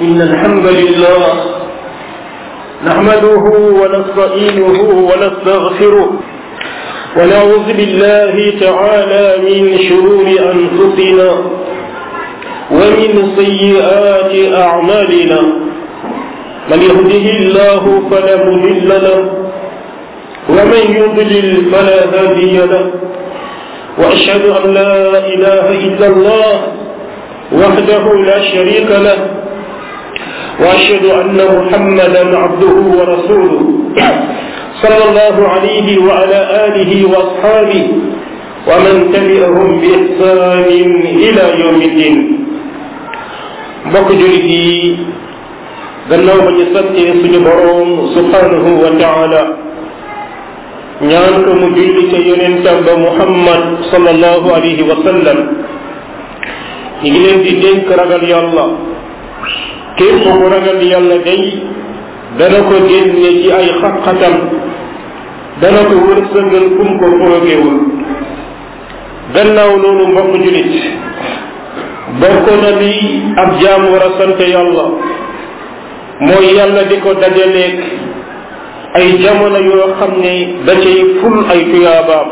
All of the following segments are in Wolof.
إن الحمد لله نحمده ونستعينه ونستغفره ونعوذ بالله تعالى من شرور أنفسنا ومن سيئات أعمالنا من يهده الله فلا مضل له ومن يضلل فلا هادي له وأشهد أن لا إله إلا الله وحده لا شريك له وأشهد أن محمدا عبده ورسوله صلى الله عليه وعلى آله وأصحابه ومن تبعهم بإحسان إلى يوم الدين mbokk julit yi gannaaw ba ñu santee suñu boroom subhanahu wa taala ñaan ko mu julli ca yonentam ba muhammad sallallahu alayhi wa sallam ñu ngi leen di dénk ragal yàlla képp ku ragal yàlla day dana ko génne ci ay xaqatam dana ko wërsëgal kum ko foogewul gannaaw loolu mbokk julit bokk na li ab jaam war a sant yàlla mooy yàlla di ko dajaleeg ay jamono yoo xam ne da cay ful ay tuyaabaam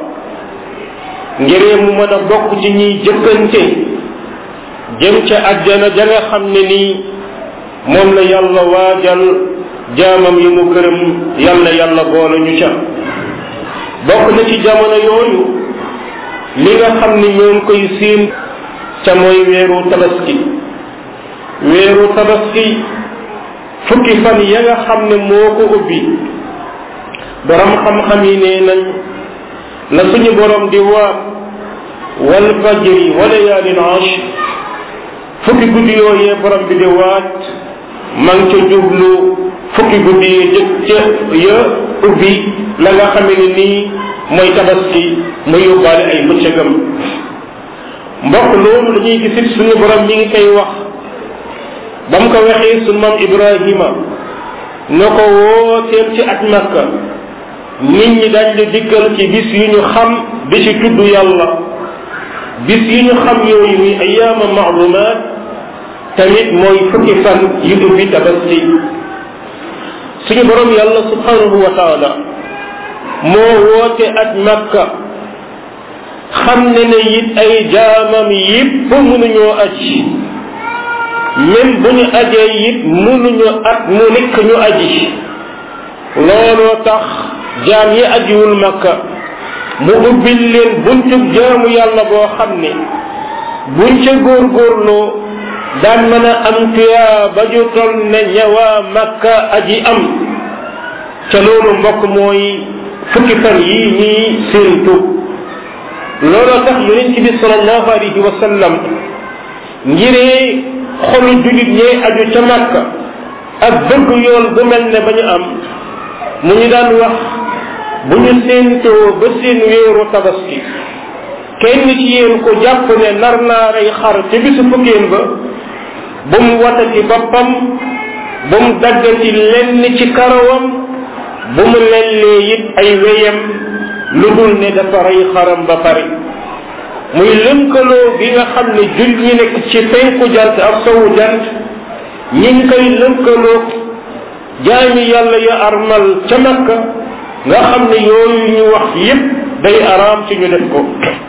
ngiree mu mën a bokk ci ñiy jëkkante jëm ca àjjana ja nga xam ne nii moom la yàlla waajal jaamam yi mu gërëm yàlla yàlla boole ñu ca bokk na ci jamono yooyu li nga xam ne ñoo ngi koy siin ca mooy weeru tabaski weeru tabaski fukki fan ya nga xam ne moo ko ubbi borom xam-xam yi nee nañ la suñu borom di waat wal fajri wa layaalin ashr fukki guddi yooyee borom bi di waat man ca jublu fukki guddi yi jëkk ca ya ubbi la nga xame ne nii mooy tabaski mu yóbbaale ay bëccëgam mbokk loolu dañuy gisit suñu borom ñi ngi koy wax ba mu ko waxee suñu maam Ibrahima na ko wooteel ci at Makka nit ñi dañ la dikkal ci bis yu ñu xam di ci tudd yàlla bis yu ñu xam yooyu muy ayaama maalumaat tamit mooy fukki fan yu ubbi tabaski suñu borom yàlla subhanahu wa taala moo woote at Makka xam ne ne it ay jaamam yépp mënuñoo aji même bu ñu ajee it mënuñu at mu nekk ñu aji looloo tax jaam yi ajiwul makka mu ubbil leen buntub jaamu yàlla boo xam ne buñ ca góorgóorloo daan mën a am tuyaa ba ju tol ne ñawaa makka aji am ca loolu mbokk mooy fukki fan yi ñuy séentu looloo tax yonent bi sallallahu alayhi wa sallam ngiree xolu julit ñee aju ca màkka ak bëgg yoon bu mel ne ba ñu am mu ñu daan wax bu ñu séentoo ba seen wéeru tabaski kenn ci yéen ko jàpp ne nar naa rey xar ca bisu fukkeen ba bu mu watati boppam bu mu daggati lenn ci karawam bu mu lellee it ay weyam lu dul ne dafa rey xaram ba pare muy lënkaloo bi nga xam ne jul ñi nekk ci penku jant ak sowu jant ñi ngi koy lënkaloo jaami yàlla ya armal ca makka nga xam ne yooyu ñu wax yépp day araam ci ñu def ko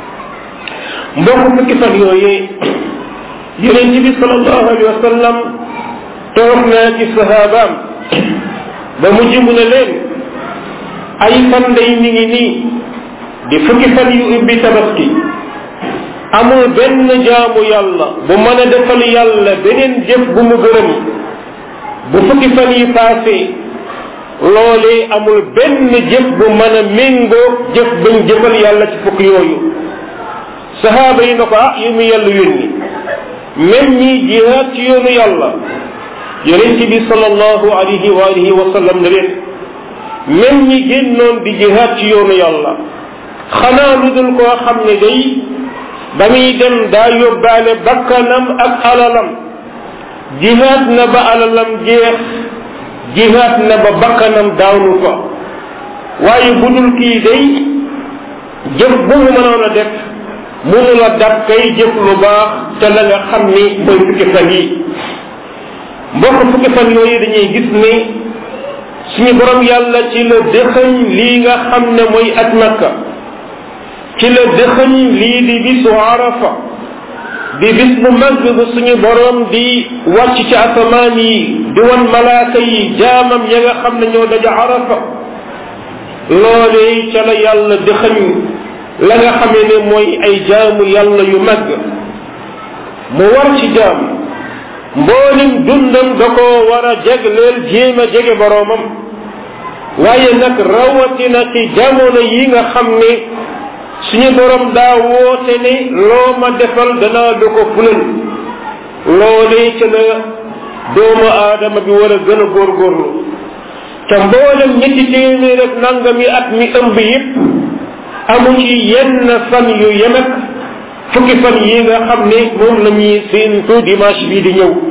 mbokk fukki fan yooyee yonent bi sallallahu alayhi wa sallam toog naa ci sahabaam ba mujj mu ne leen ay fan day mi ngi nii di fukki fan yu ubbi tabaski amul benn jaamu yàlla bu mën a defal yàlla beneen jëf bu mu gërëm bu fukki fan yi passé loolee amul benn jëf bu mën a méngoo jëf bañ jëfal yàlla ci fukk yooyu sahaaba yi na ko ah yu mu yàlla yónni même ñi jihaad ci yoonu yàlla yonent bi sallallahu alayhi wa alihi wa sallam ne leen même ñi génnoon di jihaad ci yoonu yàlla xanaa lu dul koo xam ne day ba muy dem daa yóbbaale bakkanam ak alalam jihaad na ba alalam jeex jihaad na ba bakkanam daawnu fa waaye bu dul kii day jëf bu mu mënoon a def mënu la dab kay jëf lu baax te la nga xam ni mooy fukki fan yi mbokk fukki fan yooyu dañuy gis ne suñu borom yàlla ci la dëxëñ lii nga xam ne mooy at makka ci la dëxëñ lii di bisu arafa di bis bu mag bu suñu borom di wàcc ci asamaan yi di wan malaaka yi jaamam ya nga xam ne ñoo daja arafa loolee ca la yàlla dëxëñ la nga xamee ne mooy ay jaamu yàlla yu mag mu war ci jaam mboolim dundam da koo war a jegleel jéem a jege boroomam waaye nag rawatina ci jamono yi nga xam ne suñu borom daa woote ne loo ma defal danaa du ko fulal loolee ca la doomu aadama bi war a gën a góorgóorlu te mboolem ñetti téeméer ak nangami at mi ëmb yépp amu ci yenn fan yu yemek fukki fan yi nga xam ne moom la ñuy séentu dimanche bii di ñëw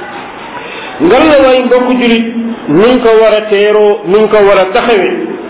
ngal la waay mbokk julit nuñ ko war a teeroo nuñ ko war a taxawe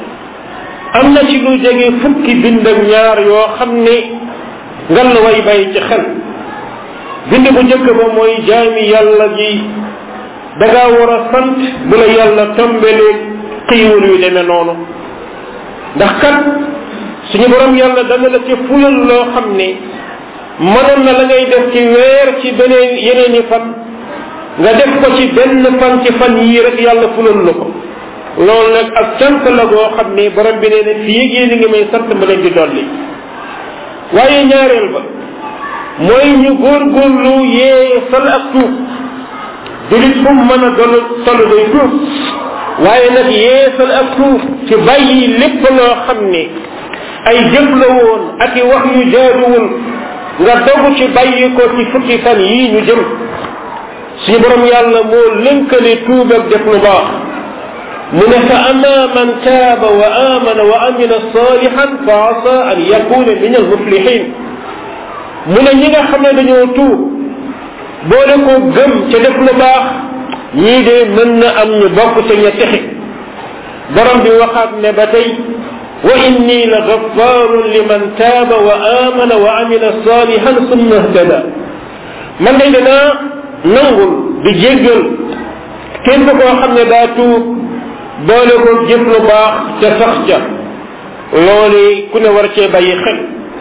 am na ci lu jege fukki bind ak ñaar yoo xam ne ngal la way bàyyi ci xel bind bu njëkk ba mooy jaami yàlla ji da ngaa war a sant bu la yàlla tombelee xiiwal yu demee noonu ndax kat suñu borom yàlla dana la ci fulal loo xam ne mënoon na la ngay def ci weer ci beneen yeneen i fan nga def ko ci benn fan ci fan yii rek yàlla fulal la ko loolu nag ak cant la goo xam ne borom bi nee na fii ak yéen ngi may sant ma leen di dolli waaye ñaareel ba mooy ñu góorgóorlu yee sal ak tuub julit fu mu mën a dol tollu day tuub waaye nag yeesal ak tuub ci bàyyi lépp loo xam ne ay jëf la woon ak i wax yu jaaduwul nga dogu ci bàyyi ko ci fukki fan yii ñu jëm suñu borom yàlla moo lënkale tuub ak def lu baax mu ne fa ama man taaba wa amana wa amila salihan fa asa an yakuna min almuflihin mu ne ñi nga xam ne dañoo tuub boole ko gëm ca def lu baax ñii de mën na am ñu bokk ca ña texe borom bi waxaat ne ba tey wa inni la gaffarun liman taaba wa amana wa amila salihan summa ihtada man day danaa nangul di jéggal képp koo xam ne daa tuub boole ko jëf lu baax ca sax ca loolu ku ne war cee bàyyi xel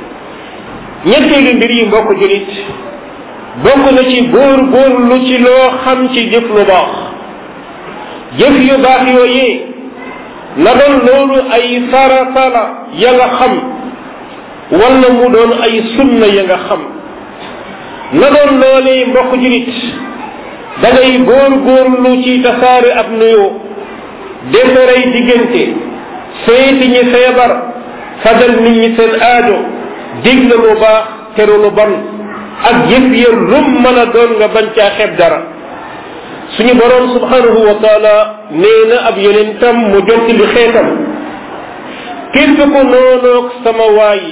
ñetteelu mbir yi mbokk julit bokk na ci góor góorlu ci loo xam ci jëf lu baax jëf yu baax yooyee na doon loolu ay farata la ya nga xam wala mu doon ay sunna ya nga xam na doon loolee mbokk julit da ngay góor góorlu ci tasaare ab nuyoo defaray diggante seeti ñi feebar fajal nit ñi seen aajo digle lu baax teru lu bon ak jëf ya lum mën a doon nga bañ caa xeeb dara suñu borom subhanahu wa taala nee na ab yonentam mu jotti li xeetam képp ko noonoog sama waay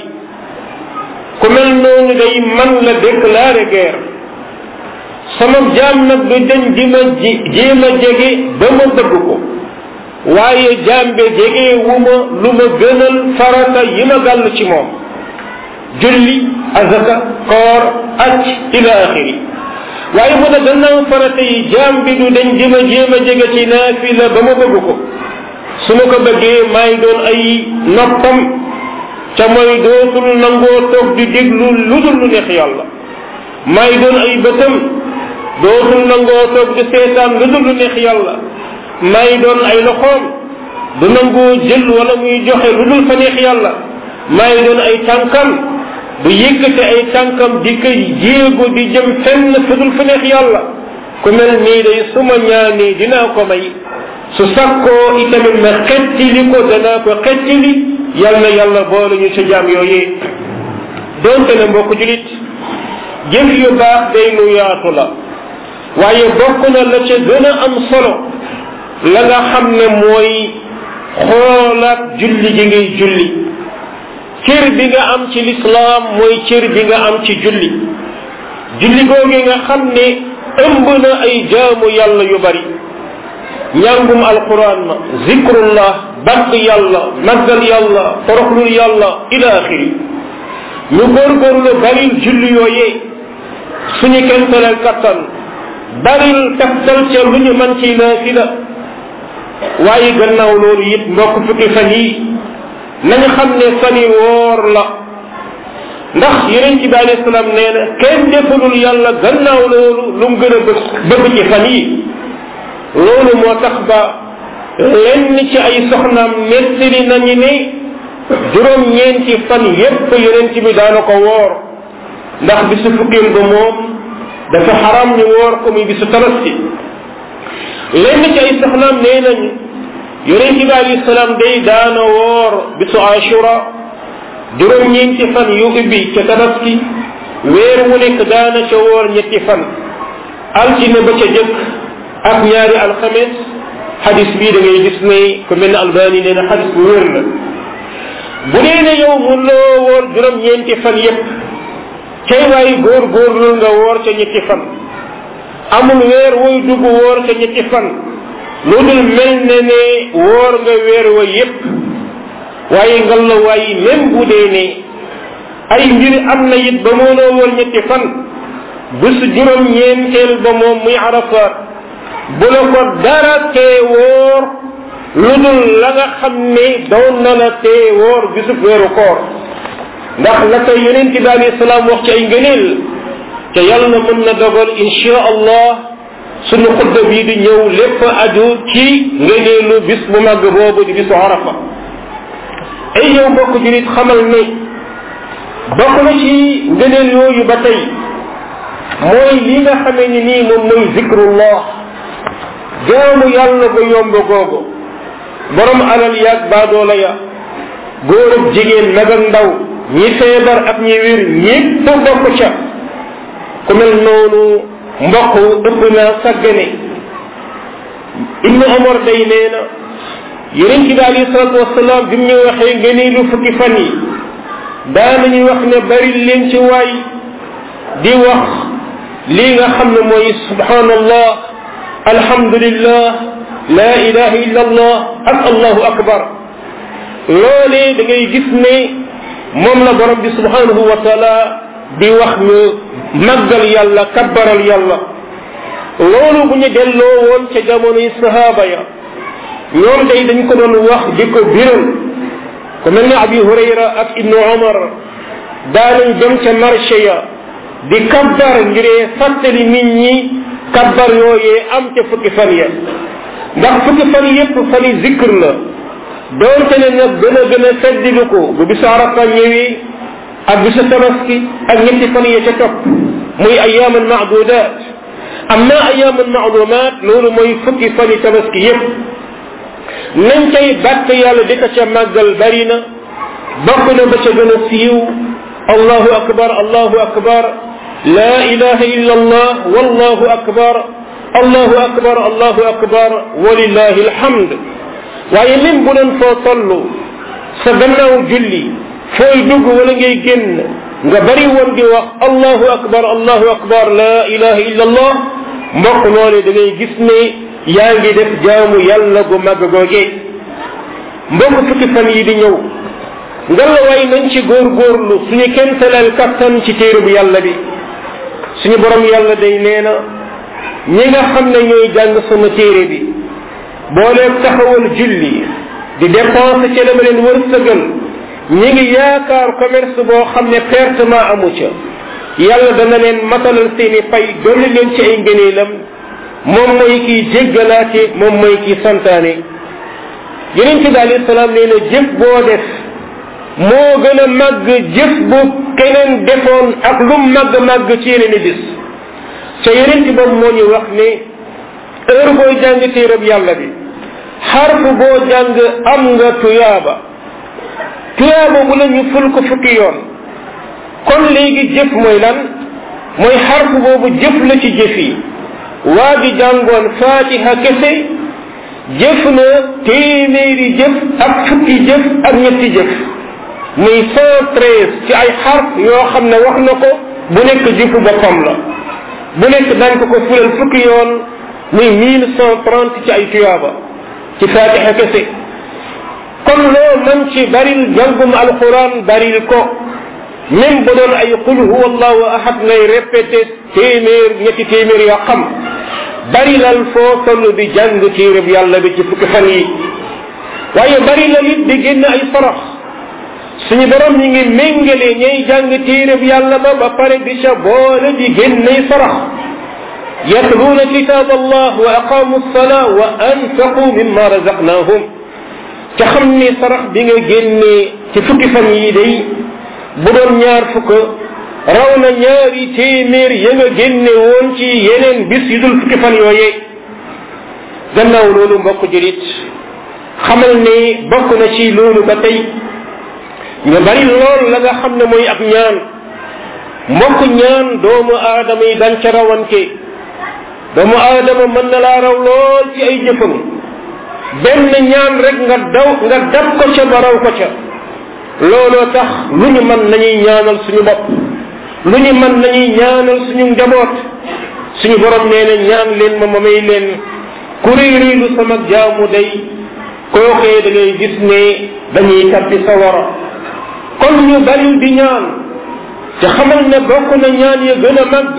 ku mel noonu day man la déclaré guerre sama jaam nag du dañ di ma ji jéem a jege ba ma bëgg ko waaye jaam be jege wu ma lu ma gënal farata yi ma gàll ci moom julli azaka koor aj ila axiri waaye mu ne gannaaw farata yi jaam bi du dañ di ma jéem a jege ci naafila ba ma bëgg ko su ma ko bëggee maay doon ay noppam ca mooy dootul nangoo toog di déglu lu dul lu neex yàlla maay doon ay bëtam dootul nangoo toog di seetaan lu dul lu neex yàlla maay doon ay loxoom du nangoo jël wala muy joxe lu dul fa neex yàlla maay doon ay tànkam du yëkkate ay tànkam di ko jéego di jëm fenn fu dul fa neex yàlla ku mel nii day su ma ñaanee dinaa ko may su sakkoo itamit ma xettili ko danaa ko xettili yal na yàlla boole ñu ci jaam yooyee donte ne mbokk julit jëf yu baax day lu yaatu la waaye bokk na la ca gën a am solo la nga xam ne mooy xoolaat julli gi ngay julli cër bi nga am ci lislaam mooy cër bi nga am ci julli julli googi nga xam ne ëmb na ay jaamu yàlla yu bari njàngum alquran ma zikrullah bakk yàlla màggal yàlla toroxlul yàlla ila axiri ñu góorgóorlu baril julli yooyee suñu kentaleel kattan baril taftal ca lu ñu man ci naafila waaye gannaaw loolu it mbokk fukki fan yi nañu xam ne fan yi woor la ndax yeneen ci bi alayhi salaam nee na kenn defalul yàlla gannaaw loolu lu mu gën a bëgg bëgg ci fan yi loolu moo tax ba lenn ci ay soxnaam nettali nañu ne juróom ñeenti fan yépp yeneen ci bi daana ko woor ndax bisu fukkeel ba moom dafa xaram ñu woor ko muy bisu tabaski lenn ci ay soxnaam nee nañu yonent bi alayhi salaam day daana woor bisu ashura juróom ñeenti fan yu ubbi ca tabaski weer wu nekk daana ca woor ñetti fan altine ba ca jëkk ak ñaari alxames xadis bii da ngay gis ne ku mel ne albani nee na xadis bu wér la bu dee ne yow mun loo woor juróom ñeenti fan yépp cay waay góor góorlu nga woor ca ñetti fan amul weer woy dugg woor ca ñetti fan lu dul mel ne ne woor nga weer wa yépp waaye ngal la waaye même bu dee ne ay mbir am na it ba mënoo woor ñetti fan bés juróom ñeenteel ba moom muy arafaat bu la ko dara tee woor lu dul la nga xam ne doon na la tee woor bisu weeru koor ndax la koy yonent bi alayhi salaam wax ci ay ngëneel te yàlla mën na dogal insha allah sunu xutba bii di ñëw lépp aju ci ngëneelu bis bu màgg boobu di bisu arafa ay yow mbokk julit xamal ne bokk na ci ngëneel yooyu ba tey mooy li nga xamee ni nii moom mooy zikrullah jaamu yàlla ba yomb googu borom alal yaag baadoola ya góor ak jigéen mag ak ndaw ñi feebar ak ñi wér ñépp bokk ca ku mel noonu mbokk ëpp naa sàggane ibnu omar day nee na yeneen ci bi alayhi salatu wasalaam bi mu ñu waxee ngeen lu fukki fan yi daanañuy wax ne bari leen ci waay di wax lii nga xam ne mooy subhanallah alhamdulillah la ilaha illa allah ak allahu akbar loolee da ngay gis ne moom la borom bi subhanahu wa taala di wax ñu màggal yàlla kabbaral yàlla loolu bu ñu delloo woon ca jamonoy sahaaba ya ñoom day dañ ko doon wax di ko biral ku mel ne abi hurayra ak ibnu omar daanañ dem ca marché ya di kabbar ngiree fàttali nit ñi kabbar yooyee am ca fukki fan ya ndax fukki fan yépp fani zikr la doonte ne nag gën a gën a feddilu ko bu bisu arafa ñëwee ak bisu tabaski ak ñetti fan ya ca topp muy ayaaman maadudat amma ayaaman maalumat loolu mooy fukki fani tabaski yépp nañ cay bàtt yàlla di ko ca màggal bari na bokk na ba ca gën a siiw allahu akbar allahu akbar la ilaha illa allah wallahu akbar allahu akbar allahu akbar walillahi alhamd waaye même bu doon foo toll sa gannaaw julli fooy dugg wala ngay génn nga bari woon di wax allahu akbar allahu akbar la ilaha illa allah mbokk loole da ngay gis ne yaa ngi def jaamu yàlla gu màgg googee mbokk fukki fan yi di ñëw ngalla waay nañ ci góorgóorlu suñu kenn talal kattan ci téere bu yàlla bi suñu borom yàlla day nee na ñi nga xam ne ñooy jàng sama téere bi booleeg taxawal julli di dépense ca dama leen wërsëgal ñi ngi yaakaar commerce boo xam ne pertement amu ca yàlla dana leen matalal seeni pay dolli leen ci ay ngëneelam moom mooy kiy jéggalaate moom mooy kiy santaane yeneen ci bi alayhi salaam nee na jëf boo def moo gën a màgg jëf bu keneen defoon ak lu màgg màgg ci yeneen i bis ca yeneen ci boobu moo ñu wax ne heure booy jàng téerab yàlla bi xarf boo jàng am nga tuyaaba tuyaaba bu la ñu ful ko fukki yoon kon léegi jëf mooy lan mooy xarf boobu jëf la ci jëf yi waa ji jàngoon fatiha kese jëf na téeméeri jëf ak fukki jëf ak ñetti jëf muy cent treize ci ay xarf yoo xam ne wax na ko bu nekk jëfu boppam la bu nekk daan ko ko fulal fukki yoon muy mille cent trente ci ay tuyaaba ci fatiha kese kon loo mën ci baril jàngum alquran baril ko même bu doon ay qul huwa allahu ahad ngay répété téeméer ñetti téeméer yoo xam bari lal foo toll di jàng téereb yàlla bi ci fukki fan yi waaye bari la it di génn ay sarax suñu borom ñi ngi méngale ñay jàng téereb yàlla ba ba pare di ca boole di génnay sarax yatluuna kitab allah wa aqamu lsala wa anfaqu mimma razaqnahum ca xam ni sarax bi nga génnee ci fukki fan yi day bu doon ñaar fukk raw na ñaari téeméer ya nga génne woon ci yeneen bis yu dul fukki fan yooyee gannaaw loolu mbokk julit xamal ne bokk na ci loolu ba tey ñu bari lool la nga xam ne mooy ab ñaan mbokk ñaan doomu aadama yi dañ ca rawante doomu aadama mën na laa raw lool ci ay jëfam benn ñaan rek nga daw nga dab ko ca ba raw ko ca looloo tax lu ñu mën nañuy ñaanal suñu bopp lu ñu mën nañuy ñaanal suñu njaboot suñu borom nee na ñaan leen ma ma may leen ku réy réylu sama jaamu day kookee da ngay gis ne dañuy tabbi sawara kon ñu bari di ñaan te xamal ne bokk na ñaan ya gën a màgg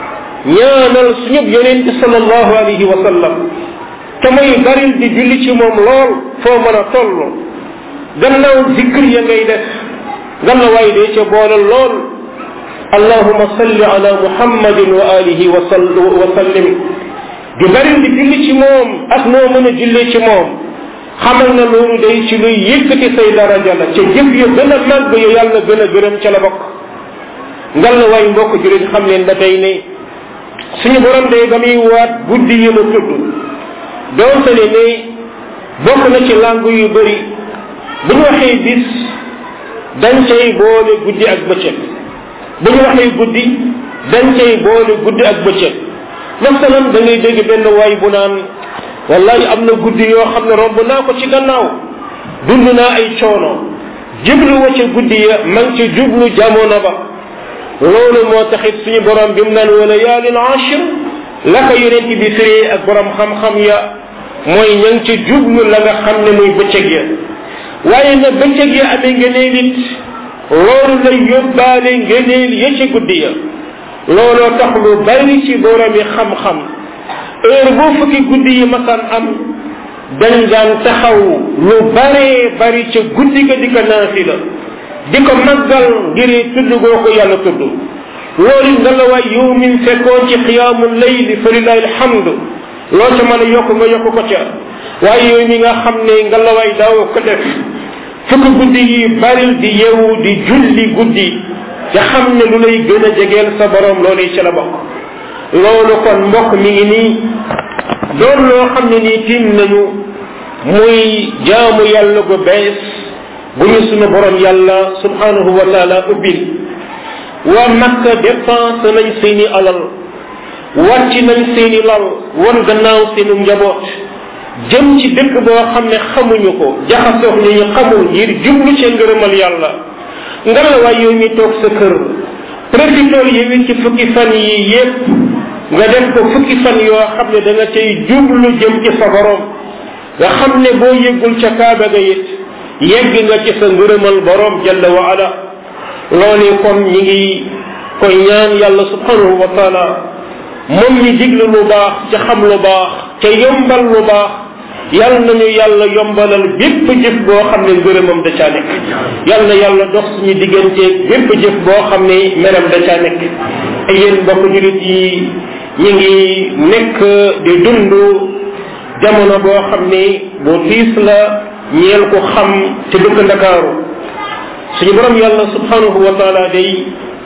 ñaanal suñu yonent sallallahu alayhi wa sallam te muy baril di julli ci moom lool foo mën a toll gannaaw zikr ya ngay def ganna waay dee ca boole lool allahuma salli ala muhammadin wa alihi wa sallim di baril di julli ci moom ak noo mën a jullee ci moom xamal na loolu day ci luy yëkkati say daraja la ca jëf ya gën a màgg ya yàlla gën a gërëm ca la bokk ngal la waay mbokk julit xam leen ba tey ne suñu borom day ba muy waat guddi yi la tudd doonte ne ne bokk na ci langue yu bëri bu ñu waxee bis dañ cay boole guddi ak bëccëg bu ñu waxee guddi dañ cay boole guddi ak bëccëg masalan da ngay dégg benn waay bu naan wallahi am na guddi yoo xam ne romb naa ko ci gannaaw dund naa ay coono jublu wa ca guddi ya ma ngi ci jublu jamono ba loolu moo taxit suñu borom bi mu naan wala yaalin ashir la ko yonent bi firee ak borom xam-xam ya mooy ña ngi ci jublu la nga xam ne muy bëccëg ya waaye na bëccëg ya amee ngëneel it loolu lay yóbbaale ngëneel ya ci guddi ya looloo tax lu bari ci borom yi xam-xam heure boo fukki guddi yi masaan am dañ daan taxaw lu baree bari ca guddi ga di ko naafila di ko màggal ngir tudd goo ko yàlla tudd loolu nga la waay yow min fekkoon ci xiyaamu layli fa lillahi alhamdu loo ca mën a yokk nga yokk ko ca waaye yow mi nga xam ne nga la waay daaw ko def fukk guddi yi baril di yewu di julli guddi te xam ne lu lay gën a jegeel sa borom loolu ci la bokk loolu kon mbokk mi ngi nii doon loo xam ne nii tiim nañu muy jaamu yàlla gu bees bu ñu sunu borom yàlla subhanahu wa taala ubbil waa makka dépense nañ seeni alal wàcc nañ seeni lal wan gannaaw seenu njaboot jëm ci dëkk boo xam ne xamuñu ko jaxasoox ñu ñu xamul ngir jublu ci ngërëmal yàlla nga la waay yow mi toog sa kër profitool yi ci fukki fan yi yépp nga def ko fukki fan yoo xam ne da nga cay jublu jëm ci sa borom nga xam ne boo yëggul ca kaaba ga it yegg nga ci sa ngërëmal borom jalla wa ala loolu kon ñi ngi koy ñaan yàlla subhanahu wa taala moom mi diglu lu baax ca xam lu baax ca yombal lu baax yal nañu yàlla yombalal bépp jëf boo xam ne ngërëmam da caa nekk yal na yàlla dox suñu digganteeg bépp jëf boo xam ne meram da caa nekk ay yéen mbokk julit yi ñi ngi nekk di dund jamono boo xam ne bu tiis la ñeel ko xam te dëkk ndakaaru suñu borom yàlla subhanahu wa taala day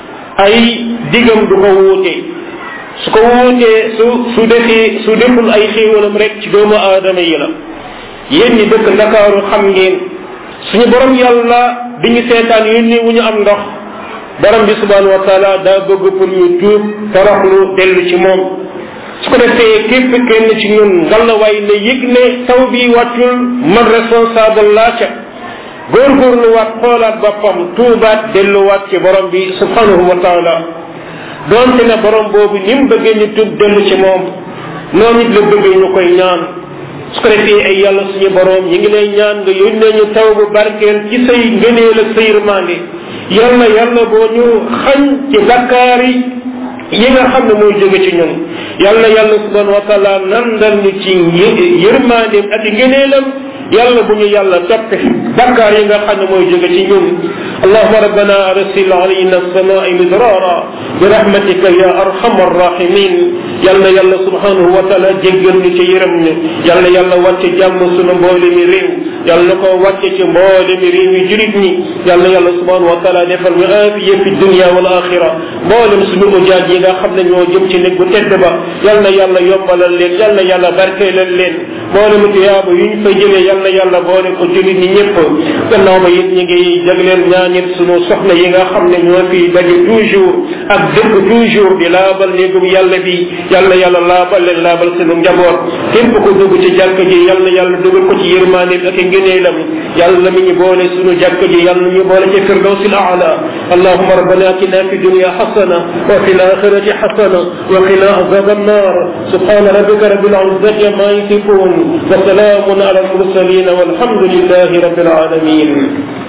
ay digam du ko wuute su ko wuutee su su defee su deful ay xéewalam rek ci doomu aadama yi la yéen ñi dëkk ndakaaru xam ngeen suñu borom yàlla bi ñu seetaan yónni wu ñu am ndox borom bi subhanahu wa taala daa bëgg pour ñu tuub toroxlu dellu ci moom su ko defee képp kenn ci ñun ngalawaay ne yëg ne taw bi wàccul man responsable laa ca góorgóorlu waat xoolaat boppam tuubaat delluwaat ci borom bi subhanahu wa taala donte ne borom boobu ni mu bëggee ñu tuub dellu ci moom noonu it la bëggee ñu koy ñaan su ko defee ay yàlla suñu borom ñi ngi lay ñaan nga yónnee ñu taw bu barkeel ci say ngëneel ak say yërmande yàlla yàlla boo ñu xañ ci bakkaar yi yi nga xam ne mooy jóge ci ñun yàlla yàlla subhanahu wa taala nandal ñu ci yërmandeem ak ngëneelam yàlla bu ñu yàlla toppe bakkaar yi nga xam ne mooy jóge ci ñun allahuma rabbana arsil alayna alsamai midrara bi rahmatika ya arhamar rahimin yàlla yàlla subhanahu wa taala jéggal ñu ci yërëm ñu yàlla yàlla wàcce jàmm sunu mboole mi réew yàlla ko wàcce ci mboole mi réew yi julit ñi yàlla yàlla subhanahu wa taala defal ñu aafiya fi dunia wal axira mboolem suñu ujaaj yi nga xam ne ñoo jëm ci nekk bu tedd ba yàlla yàlla yombalal leen yàlla yàlla barkeelal leen mboolem tiyaaba yu ñu fay jëlee yàlla yàlla boole ko julit ñi ñëpp gannaaw ba it ñu ngi jagleel ñaanit suñu soxna yi nga xam ne ñoo fi daje toujours ak dëkk toujours di laabal néegum yàlla bi yàlla yàlla laabal leen laabal sunu njaboot képp ko dugg ci jàkk ji yàlla yàlla dugal ko ci yërmaane ak ngëneelam yàlla mi ñu boole sunu jàkk ji yàlla ñu boole ci firdawsi al aala allahuma rabbana atina fi dunya xasana wa fi alaxirati xasana wa qina azab annar subhana rabbika rabbil izzati ma yasifun wa salamun ala al mursalin walhamdulillahi rabbil alamin